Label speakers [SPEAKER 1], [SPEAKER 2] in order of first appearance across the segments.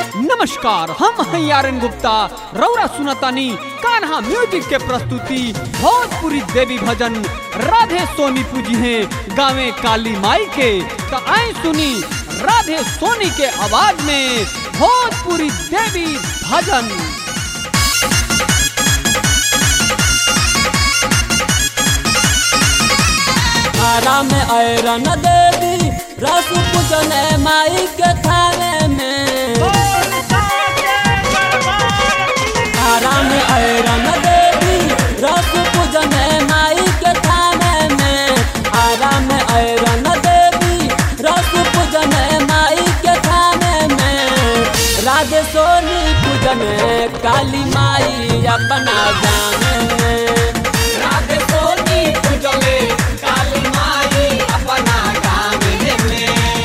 [SPEAKER 1] नमस्कार हम हैं यारन गुप्ता रौरा सुनतानी कान्हा म्यूजिक के प्रस्तुति भोजपुरी देवी भजन राधे सोनी पूजी हैं गावे काली माई के तो आए सुनी राधे सोनी के आवाज में भोजपुरी देवी भजन
[SPEAKER 2] आरा में ऐरन देवी रस पूजन माई के थाने में आरा में ऐरन देवी रस पूजन माई के थाने में आरा में ऐरन देवी रस पूजन माई के थाने में राधे सोनी पूजन काली माई अपना जाने में
[SPEAKER 1] राधे सोनी पूजले काली माई अपना गावे में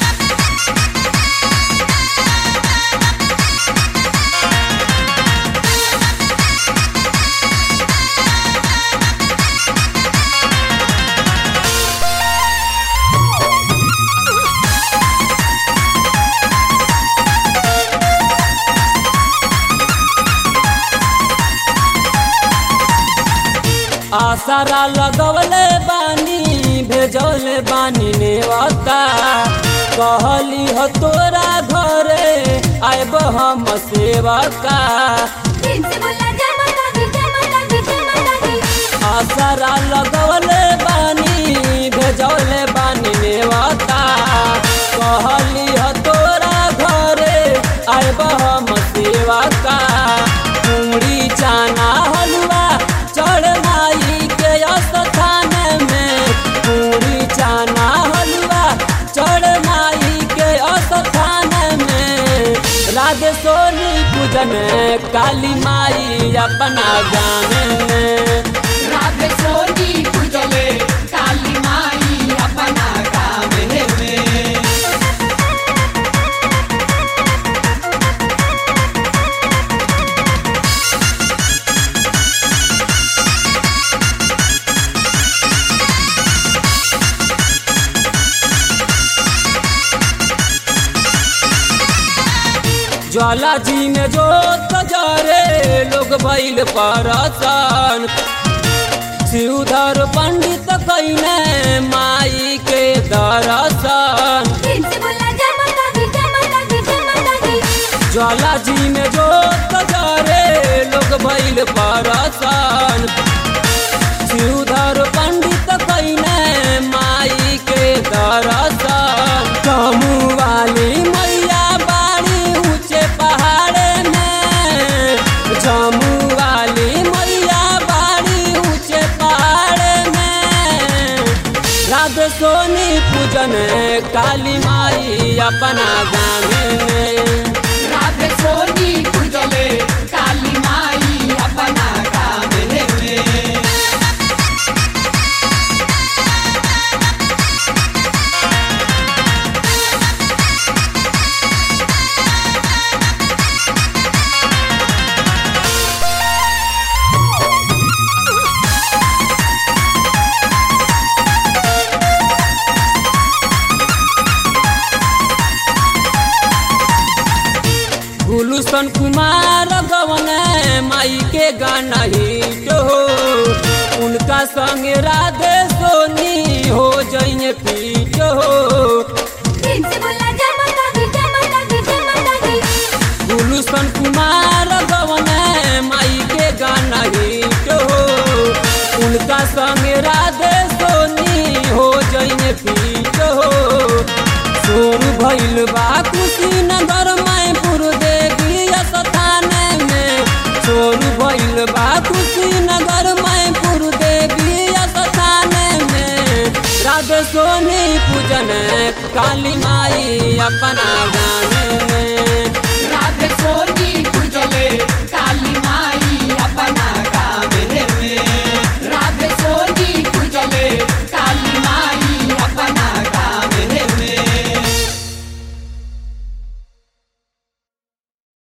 [SPEAKER 2] आसारा लगवले बानी भेजौले बानी नेवता कहली हो तोरा घरे आयब हम सेवका आसारा लगवले बानी भेजौले बानी नेवता कहली हो तोरा घरे आयब हम सेवका पूरी चाना हलवा चढ़ माई के स्थान में पूरी चाना हलवा चढ़ माई के स्थान में राधे सोनी पूजन काली माई अपना गाने में
[SPEAKER 1] राधे सोनी पूजले काली माई अपना गावे में
[SPEAKER 2] ज्वाला जी में जो तजरे लोग बैल परसन शिवधर पंडित कैने माई के दर्शन ज्वाला जी में जो तजरे लोग बैल परसन शिवधर पंडित कैने माई के दर्शन कमू वाली मैया बाड़ी ऊंचे पहाड़ में जमू वाली मैया बाड़ी ऊंचे पहाड़ में राधे सोनी पूजन काली माई अपना गाने में
[SPEAKER 1] राधे सोनी पूजले काली माई अपना गावे में
[SPEAKER 2] गुलूसन कुमार गवन माई के गाना हिट हो उनका संग राधे सोनी हो जइने पीट हो गुलूसन कुमार गवन माई के गाना हिट हो उनका संग राधे सोनी हो जइने पीट हो शोर भइल बा कुशीनगर मैपुर देवी स्थान में शोर भइल बा कुशीनगर मैपुर देवी स्थान में राधे सोनी पूजन काली माई अपना गाने में
[SPEAKER 1] राधे सोनी पूजले